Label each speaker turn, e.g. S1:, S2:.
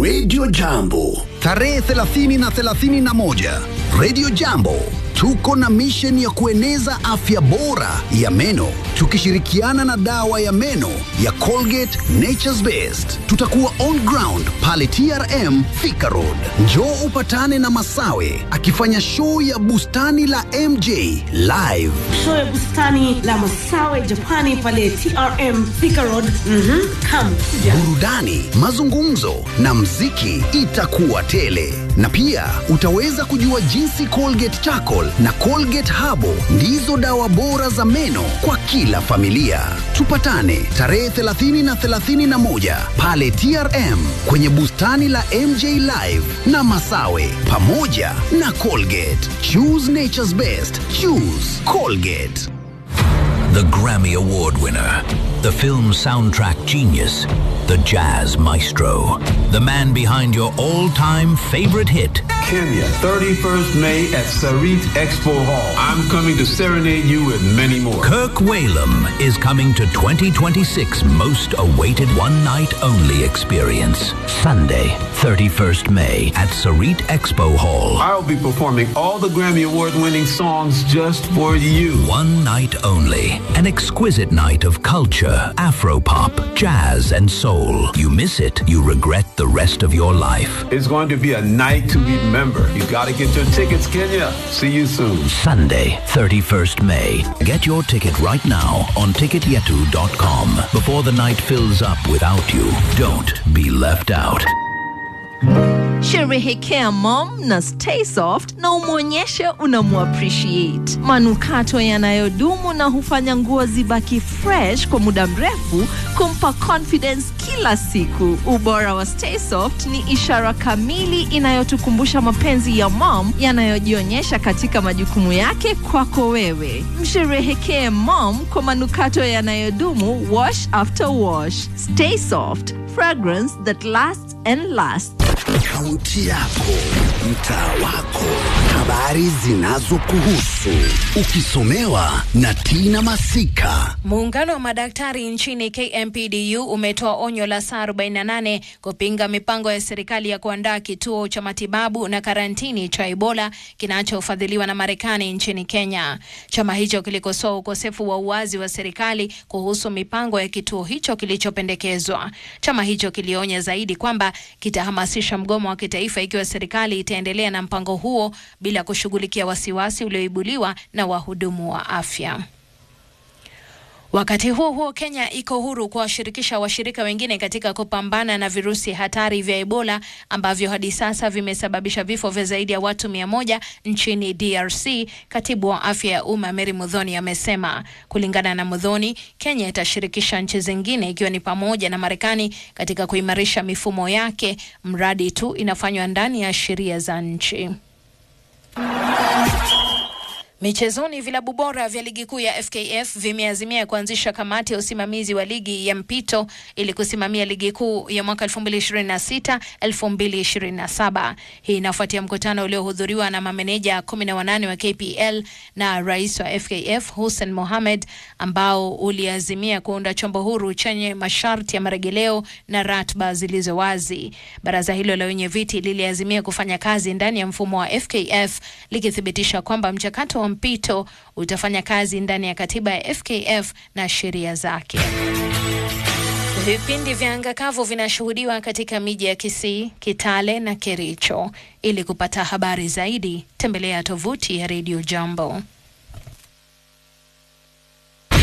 S1: Radio Jambo.
S2: Tarehe 30 na 31 Radio Jambo tuko na mission ya kueneza afya bora ya meno tukishirikiana na dawa ya meno ya Colgate Nature's Best. Tutakuwa on ground pale TRM Thika Road. Njoo upatane na Masawe akifanya show ya bustani la MJ live.
S3: show ya bustani la Masawe Japani pale TRM Thika Road. Mhm, come kuja.
S2: burudani, mazungumzo na mziki itakuwa tele, na pia utaweza kujua jinsi Colgate Charcoal na Colgate Habo ndizo dawa bora za meno kwa kila familia. Tupatane tarehe 30 na 31 pale TRM kwenye bustani la MJ Live na Masawe pamoja na Colgate. Choose nature's best. Choose Colgate.
S4: The Grammy Award winner, the film soundtrack genius, the jazz maestro, the man behind your all time favorite hit.
S5: Kenya, 31st May at Sarit Expo Hall. I'm coming to serenade you with many more.
S4: Kirk Whalum is coming to 2026 most awaited one night only experience. Sunday, 31st May at Sarit Expo Hall.
S5: I'll be performing all the Grammy Award winning songs just for you.
S4: One night only. An exquisite night of culture, afropop, jazz, and soul. You miss it, you regret the rest of your life.
S5: It's going to be a night to remember. You got to get your tickets, Kenya. See you soon.
S4: Sunday, 31st May. Get your ticket right now on ticketyetu.com before the night fills up without you. Don't be left out.
S6: Sherehekea mom na stay soft na umwonyeshe unamuappreciate. Manukato yanayodumu na hufanya nguo zibaki fresh kwa muda mrefu, kumpa confidence kila siku. Ubora wa stay soft ni ishara kamili inayotukumbusha mapenzi ya mom yanayojionyesha katika majukumu yake kwako wewe. Msherehekee mom kwa manukato yanayodumu, wash after wash. Stay soft, fragrance that lasts and lasts.
S1: Kaunti yako, mtaa wako, habari zinazokuhusu, ukisomewa na Tina Masika.
S7: Muungano wa madaktari nchini KMPDU umetoa onyo la saa 48 kupinga mipango ya serikali ya kuandaa kituo cha matibabu na karantini cha Ebola kinachofadhiliwa na Marekani nchini Kenya. Chama hicho kilikosoa ukosefu wa uwazi wa serikali kuhusu mipango ya kituo hicho kilichopendekezwa. Chama hicho kilionya zaidi kwamba kitahamasisha mgomo wa kitaifa ikiwa serikali itaendelea na mpango huo bila kushughulikia wasiwasi ulioibuliwa na wahudumu wa afya. Wakati huo huo, Kenya iko huru kuwashirikisha washirika wengine katika kupambana na virusi hatari vya Ebola ambavyo hadi sasa vimesababisha vifo vya zaidi ya watu mia moja nchini DRC. Katibu wa afya ya umma Mary Mudhoni amesema. Kulingana na Mudhoni, Kenya itashirikisha nchi zingine ikiwa ni pamoja na Marekani katika kuimarisha mifumo yake, mradi tu inafanywa ndani ya sheria za nchi. Michezoni, vilabu bora vya ligi kuu ya FKF vimeazimia kuanzisha kamati ya usimamizi wa ligi ya mpito ili kusimamia ligi kuu ya mwaka 2026 2027. Hii inafuatia mkutano uliohudhuriwa na mameneja 18 wa KPL na rais wa FKF Hussein Mohamed, ambao uliazimia kuunda chombo huru chenye masharti ya marejeleo na ratiba zilizo wazi. Baraza hilo la wenye viti liliazimia kufanya kazi ndani ya mfumo wa FKF likithibitisha kwamba mchakato wa mpito utafanya kazi ndani ya katiba ya FKF na sheria zake. Vipindi vya anga kavu vinashuhudiwa katika miji ya Kisii, Kitale na Kericho. Ili kupata habari zaidi, tembelea tovuti ya Radio Jambo.